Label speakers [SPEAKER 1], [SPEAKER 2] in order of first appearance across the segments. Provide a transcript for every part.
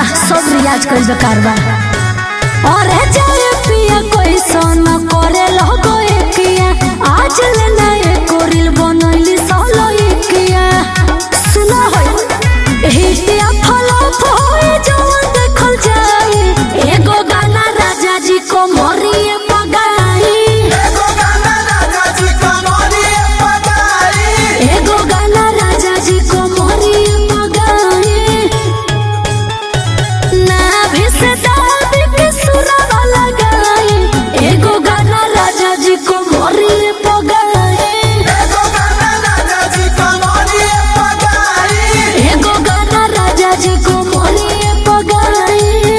[SPEAKER 1] सब रियाज कइल बेकार बा और जाए पिया कोई सोना करे लगो एकिया आज ले ना एको रील बनैली सोलो एकिया सुना होय हिटिया फलो होए जवन देखल जाए एगो गाना राजा जी को मोरिए पगाई
[SPEAKER 2] एगो गाना राजा जी कमरिए पगाई
[SPEAKER 1] एगो गाना राजा जी को मोरिए पगाई ना भी से दादी के सुरवा लगाई एगो गाना राजा जी को मोरिए पगाई
[SPEAKER 2] एगो गाना राजा जी कमरिए पगाई
[SPEAKER 1] एगो गाना राजा जी को मोरिए पगाई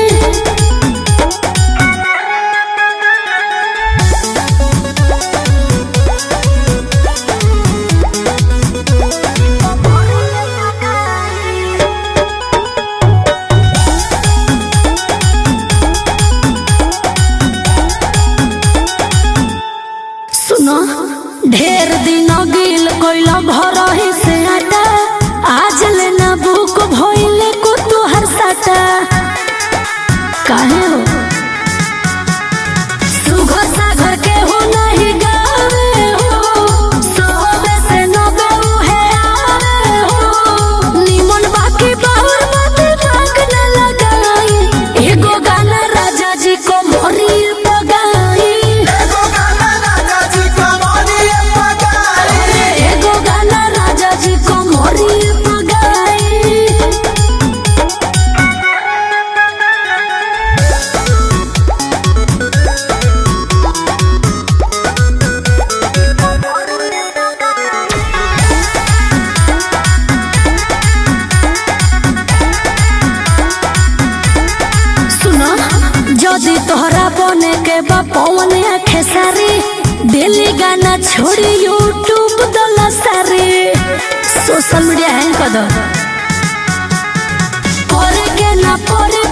[SPEAKER 1] सुनो ढेर दिन गिल कोइल घर ही से आटा आज लेना बुक भइले को तुहर साटा काहे हो सुघर सागर के हो नहीं गावे हो सोबे से नबे उहे आवे हो निमन बाकी बाहुर मत भाग न लगाई एगो गाना राजा जी को मोरी पगाई
[SPEAKER 2] एगो गाना राजा जी कमरिए पगाई
[SPEAKER 1] एगो गाना राजा जी को मोरी पगाई सुनो जदि तोहरा बने के बा पवन आखे सारी दिल्ली गाना छोड़ी यूट्यूब दला सारी सोशल मीडिया हैंग कर दो करे के ना पड़े